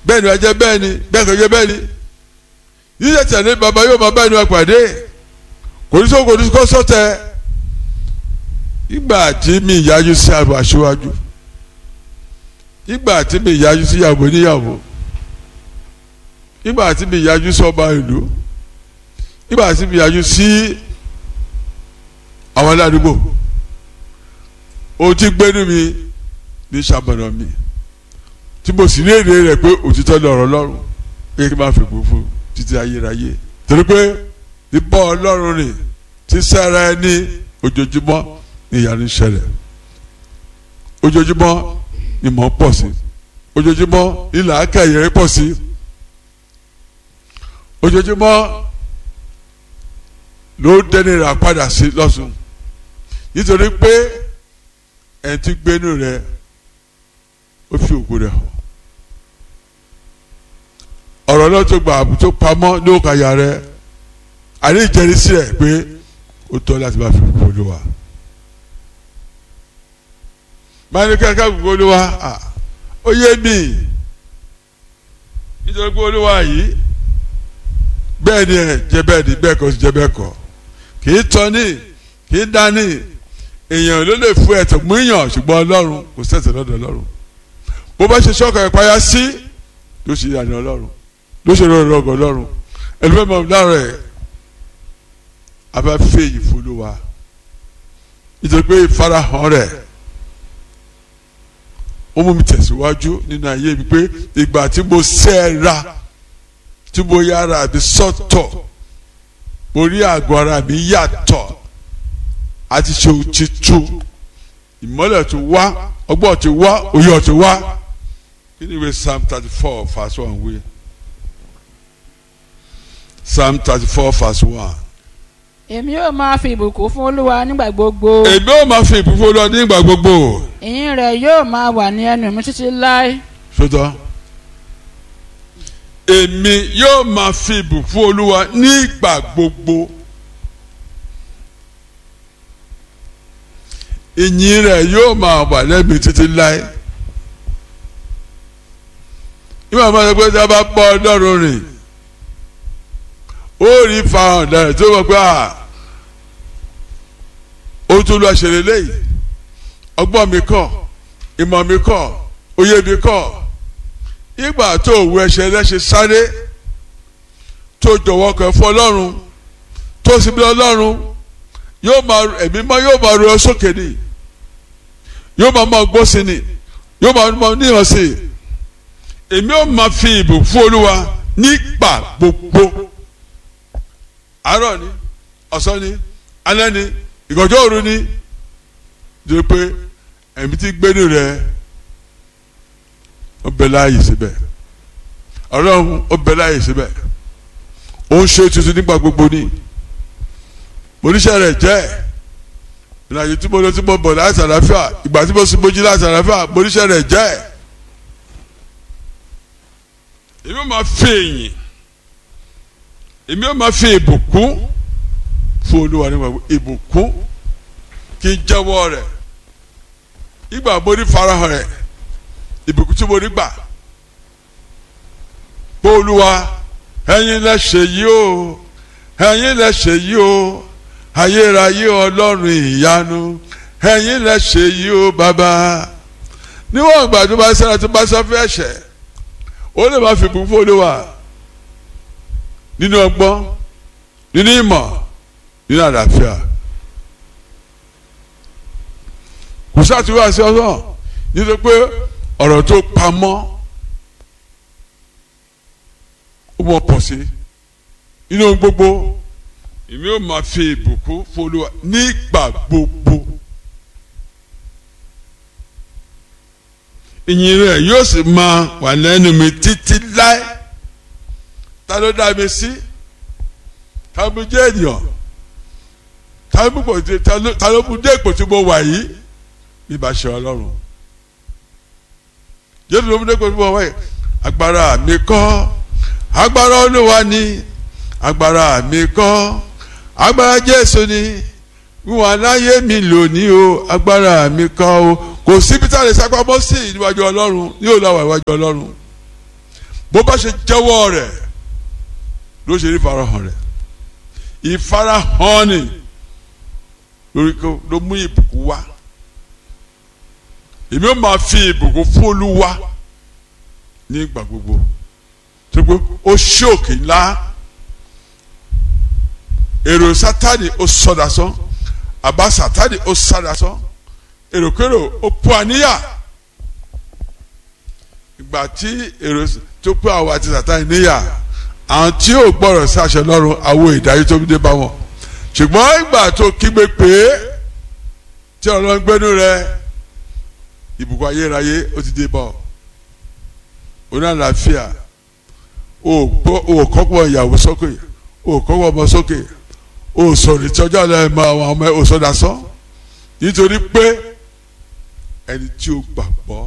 bẹ́ẹ̀ ni wàá jẹ́ bẹ́ẹ̀ ni bẹ́ẹ̀ kò jẹ́ bẹ́ẹ̀ ni yíyẹ tẹ̀lé bàbá yóò máa bẹ́ẹ̀ ni wàá pàdé kò ní sọ kò ní kọ́ sọ́tẹ̀ ìgbà tí mi yájú sí àbọ̀ aṣíwájú ìgbà tí mi yájú sí ìyàwó níyàwó ìgbà tí mi yájú sí ọba ìlú ìgbà tí mi yájú sí àwọn aládùúgbò ohun tí gbénu mi ní sàmọ̀nà mi tí mo sì ní èrè rẹ̀ pé òtítọ́ ní ọ̀rọ̀ Ọlọ́run pé kí n máa fi gbogbo títí ayérayé torí pé ìbọn Ọlọ́run rìn tí sára ẹni ojoojúmọ́ ní ìyanu ṣẹlẹ̀ ojoojúmọ́ ni mò ń pọ̀ sí ojoojúmọ́ ilà akẹ́yẹ pọ̀ sí ojoojúmọ́ ló dẹ́ni rà padà sí lọ́sùn nítorí pé ẹni tí gbénu rẹ̀ ó fi ògo rẹ̀ hàn ọ̀rọ̀ náà tó gbà tó pamọ́ ní òkàyà rẹ̀ àní ìjẹ́rìísí rẹ̀ pé ó tọ́ láti máa fi gbogbo olúwa máa ní kẹ́kẹ́ gbogbo olúwa ó yé mi nítorí pé olúwa yìí bẹ́ẹ̀ ni ẹ̀ jẹ́ bẹ́ẹ̀ ni bẹ́ẹ̀ kọ́ sí jẹ́ bẹ́ẹ̀ kọ́ kì í tọ́ ní kì í dání èèyàn ló lè fún ẹ̀tọ́ mú yàn ṣùgbọ́n ọlọ́run kò sẹ̀sẹ̀ lọ́dọ̀ ọlọ́run bó bá ṣe ṣọ́kà ìpayà sí ló ṣe ìyànà ọlọ́run ló ṣe rọrùn ọgọ ọlọ́run ẹlẹ́fẹ́ mọ̀ lára ẹ̀ abáfẹ́ yìí fúlùwà nítorí pé ìfarahàn rẹ̀ ó mú mi tẹ̀síwájú nínú ayé mi pé ìgbà tí mo sẹ́ra tí mo yára mi sọ́tọ̀ mo rí àgọ́ ara mi yàtọ̀ àti ṣe òtítù ìmọ́lẹ̀ tó wá ọgbọ́n tó wá òye tó wá kí ni ìwé psalm thirty four verse one wí psalm thirty four verse one. èmi yóò máa fi ìbùkún fún olúwa nígbà gbogbo èmi ò máa fi ìbùkún lọ nígbà gbogbo. ìyìn rẹ̀ yóò máa wà ní ẹnu mi títí láé sọtọ èmi yóò máa fi ìbùkún olúwa nígbà gbogbo. ìyìn rẹ̀ yóò máa wà lẹ́bi títí láé. ìmọ̀ àwọn ọmọdé pé tí a bá bọ́ ọlọ́run rìn ó rí fahàn dára tó wọ́n pé à ó tún lọ ṣẹlẹ̀ lẹ́yìn ọgbọ́n mi kọ́ ìmọ̀ mi kọ́ òye mi kọ́ ìgbà tó òwú ẹsẹ̀ lẹ́sẹ̀ sáré tó jọ̀wọ́ kẹ́ fún ọlọ́run tó sì bí ọlọ́run yóò máa ẹ̀mí mọ́ yóò máa ro ọ sókè ni yóò máa mọ gbó sí ni yóò máa mọ níhàn sí i èmi ò máa fi ìbò fún olúwa nígbà gbogbo àárọ̀ ni ọ̀sán ni alẹ́ ni ìgànjọ́ òru ni jẹ́ pé ẹ̀mí tí gbénu rẹ̀ ó bẹ láàyè síbẹ̀ ọlọ́run ó bẹ láàyè síbẹ̀ ó ń ṣe tuntun nígbà gbogbo ni oníṣẹ́ rẹ̀ jẹ́ ìrìnàjò tí mo lọ tí mo bọ̀ láti àlàáfíà ìgbà tí mo sì mojú láti àlàáfíà oníṣẹ́ rẹ̀ jẹ́ èmi ò máa fi èyìn èmi ò máa fi ìbùkún fún olúwa nígbà ìbùkún kí n jẹ́wọ́ rẹ̀ ìgbà mo ní farahàn rẹ̀ ìbùkún tí mo ní gbà pé olúwa ẹ̀yin lẹ ṣe yìí o ẹ̀yin lẹ ṣe yìí o ayérayé ọlọ́run ìyanu ẹ̀yin lẹ ṣe yìí o bàbá níwọ̀n ìgbà tó bá sẹ́ra tó bá sọ fẹ́ ẹ̀ṣẹ̀ ó lè máa fi bùkún fún olúwa nínú ọgbọ́n nínú ìmọ̀ nínú àlàáfíà kò sátúwà sí ọsàn nítorí pé ọ̀rọ̀ tó pamọ́ ó mọ̀ pọ̀ sí inú gbogbo èmi ò máa fi ìbùkún fún olúwa nígbà gbogbo ìyìn rẹ̀ yóò sì máa wà lẹ́nu mi títí láé ta ló dá mi sí ta ló jẹ́ ènìyàn ta ló mú ta ló mú dé ipò tí mo wà yìí bí bá ṣe ọlọ́run jésù ló mú dé ipò tí mo wà yìí agbára mi kọ́ agbára olúwa ni agbára mi kọ́ agbára jésù ni wíwọ̀n aláyé mi lónìí o agbára mi kọ́ o kò síbi tá a lè sápamọ́ sí níwájú ọlọ́run yóò lọ wà níwájú ọlọ́run bó bá ṣe jẹ́wọ́ rẹ̀ ló ṣe rí ìfarahàn rẹ̀ ìfarahàn ni lórí kó ló mú ìbùkún wá èmi ó máa fi ìbùkún fún Olúwa ní ìgbà gbogbo tó pé ó ṣí òkè ńlá èrò Sátánì ó sọdá sán àbá Sátánì ó sádà sán èròkérò ó pọ̀ àníyà ìgbà tí èrò tó pé àwọn àti Sátánì níyà àwọn tí ò gbọ́rọ̀ sí àṣẹ lọ́rùn àwọn ìdájọ́ tó dé bá wọn ṣùgbọ́n ìgbà tó kígbe pé tí ọlọ́run gbẹ́nu rẹ ìbùkún ayérayé ó ti dé bọ̀ oní àlàáfíà o kọ́kọ́ ìyàwó sókè o kọ́kọ́ ọmọ sókè o sọ̀rọ̀ tí ọjọ́ ọ̀la ẹ̀mọ àwọn ọmọ ẹ̀ o sọ̀dà sán nítorí pé ẹni tí o gbàgbọ́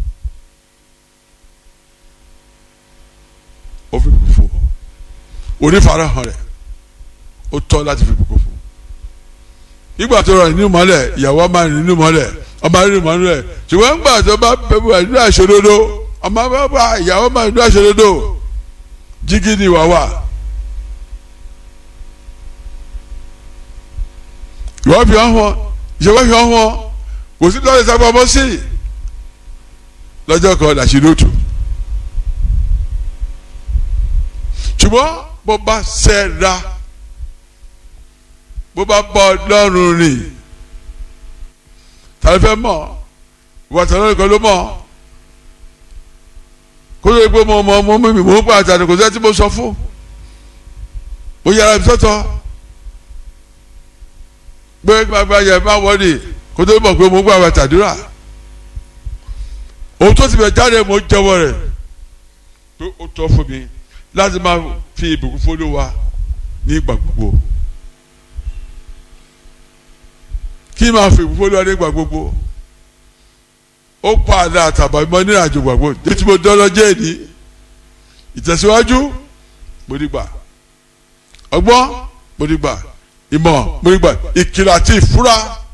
ó fi bùkún fún ọ onífarahàn rẹ̀ ó tọ́ láti fi bùkún fún nígbà tó rọ nínú mọ́lẹ̀ ìyàwó ọmọ rìn nínú mọ́lẹ̀ ọmọ rìn nínú mọ́lẹ̀ ṣùgbọ́n nígbà tó bá bẹ̀rù nínú àṣọdodo ọmọ bá bá ìyàwó ọmọ nínú àṣọdodo jígí ni ìwà wà. ìwọ fi hàn wọn ìṣèwọ́ fi hàn wọn kò sí lọ́ọ̀lẹ̀ sábà ọmọ sí lọ́jọ́ kan làṣírí òtù ṣùgbọ́n bó bá ṣẹ́ra bó bá bọ́ ọlọ́run rìn tàbí fẹ́ mọ̀ ìwà tàbí ọlọ́run kan ló mọ̀ kó ló gbé mọ ọmọ ọmọ mímì mò ń pa àtàdé kò sẹ́ni tí mo sọ fún mo yára mi sọ́tọ̀ gbé gbàgbà yẹ má wọlé kó tó mọ̀ pé mo ń gbà wà tàdúrà ohun tó ti bẹ̀ jáde mo jẹ́wọ́ rẹ̀ pé ó tọ́ fún mi láti máa fi ìbùkún fún Olúwa ní ìgbà gbogbo. kí máa fi ìbùkún Olúwa ní ìgbà gbogbo ó pa àdá àtàbà mọ́ ní ìrìnàjò gbàgbọ́ títí mo dán lọ́jọ́ èdè ìtẹ̀síwájú mo ní gbà ọgbọ́n mo ní gbà ìmọ̀ mo ní gbà ìkìlọ̀ àti ìfúra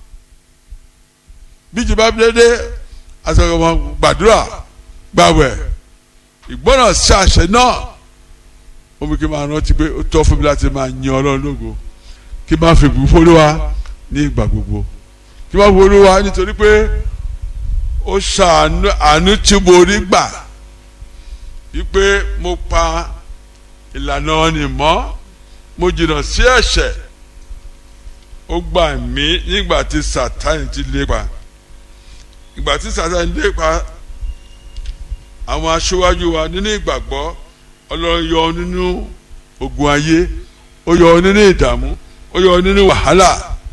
bí jìbá bí dédé àtọkọ̀mọ́ gbàdúrà gbàwẹ̀ ìgbọ́nà sí àṣẹ náà ó mú kí n máa rántí pé ó tọ́ fún mi láti máa yan Ọlọ́run lógo kí n máa fi ìbùkún fún Olúwa ní ìgbà gbogbo kí n máa fi Olúwa nítorí pé ó ṣàánú àánú tí mo rí gbà wípé mo pa ìlànà ọ̀nì mọ́ mo jìnnà sí ẹ̀ṣẹ̀ ó gbà mí nígbà tí Sátánì ti lépa ìgbà tí Sátánì lépa àwọn aṣíwájú wa nínú ìgbàgbọ́ Ọlọ́run yọ nínú ogun ayé ó yọ nínú ìdààmú ó yọ nínú wàhálà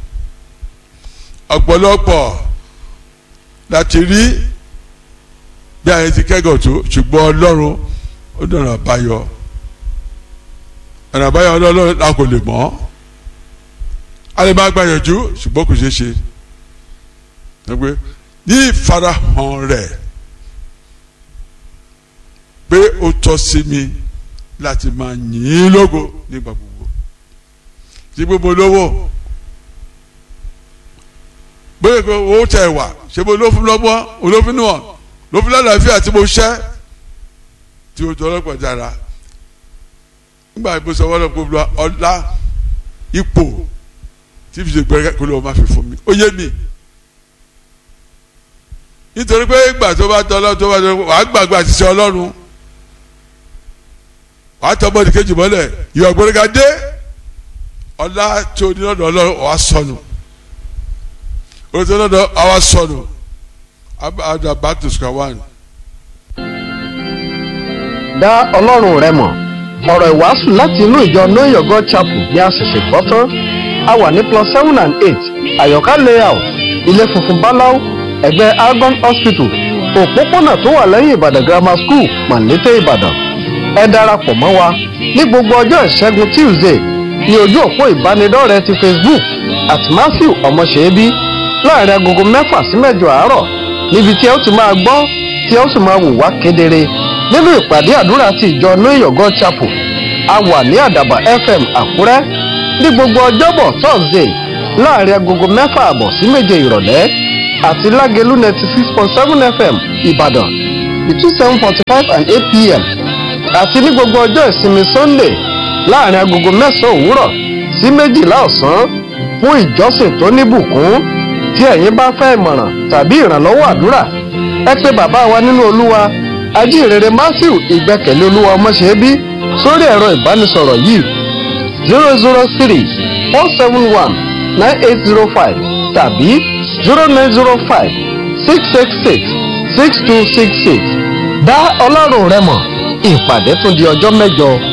ọ̀pọ̀lọpọ̀ láti rí bí ayé ti kẹ́gàn tó ṣùgbọ́n Ọlọ́run ó dọ̀nà àbáyọ ọ̀nà àbáyọ Ọlọ́run la kò lè mọ̀ a lè má gbàyànjú ṣùgbọ́n kò ṣeé ṣe ní ìfarahàn rẹ̀ pé ó tọ́ sí mi láti máa yìn ín lógo nígbà gbogbo tí gbogbo lówó bóyá pé owó tẹ̀ wá ṣé mo ló fún lọ́gbọ́n olófin náà ló fún lálàáfíà tí mo ṣẹ́ tí o tọ́ ọlọ́pàá dára nígbà tí mo sọ wọ́n lọ́pọ̀ ọlá ipò tí fi ṣe gbẹ́rẹ́ kó ló máa fi fún mi ó yé mi nítorí pé ìgbà tó bá tọ́ ọlọ́run tó bá tọ́ wàá gbàgbé àṣìṣe ọlọ́run wàá tọ́ bọ́ọ̀dì kejì mọ́lẹ̀ ìwà gbọ́dọ̀gá dé ọlá tó ní lọ́dọ̀ ọlọ́run wàá sọnù olùtọ́ lọ́dọ̀ àwa sọnù abdul back to square one. dá ọlọ́run rẹ mọ̀ ọ̀rọ̀ ìwàásù láti inú ìjọ know your god chapel ní àṣẹ̀ṣẹ̀ gbọ́ tán a wà ní plus seven and eight àyọ̀ká layout ilé funfun báláú ẹ̀gbẹ́ argon hospital òpópónà tó wà lẹ́yìn ìbàdàn grammar school màlété ìbàdàn ẹ darapọ̀ mọ́ wa ní gbogbo ọjọ́ ìṣẹ́gun tuesday ní ojú òpó ìbánidọ́rẹ̀ẹ́ ti facebook at matthew ọmọṣẹ́bí láàrin agogo mẹ́fà sí mẹ́jọ àárọ̀ níbi tí ẹ ó ti máa gbọ́ tí ẹ ó sì máa wò wá kedere nínú ìpàdé àdúrà ti ìjọ know your god chapel a wà ní àdàbà fm àkúrẹ́ ní gbogbo ọjọ́bọ̀ thursday láàrin agogo mẹ́fà àbọ̀ sí méje ìrọ̀lẹ́ àti lágẹ̀lú ninety six point seven fm ìbàdàn between seven forty five and eight pm àti ní gbogbo ọjọ́ ìsinmi sunday láàrin agogo mẹ́sàn-án òwúrọ̀ sí méjìlá ọ̀sán fún ìjọsìn tó níbùkún tí ẹ̀yin bá fẹ́ ìmọ̀ràn tàbí ìrànlọ́wọ́ àdúrà ẹ pé bàbá wa nínú olúwa ajínrere matthew ìgbẹ́kẹ̀lé olúwa ọmọṣẹ́bí sórí ẹ̀rọ ìbánisọ̀rọ̀ yìí zero zero three four seven one nine eight zero five tàbí zero nine zero five six six six six two six six dá ọlọ́run rẹ mọ̀ ìpàdé tún di ọjọ́ mẹ́jọ.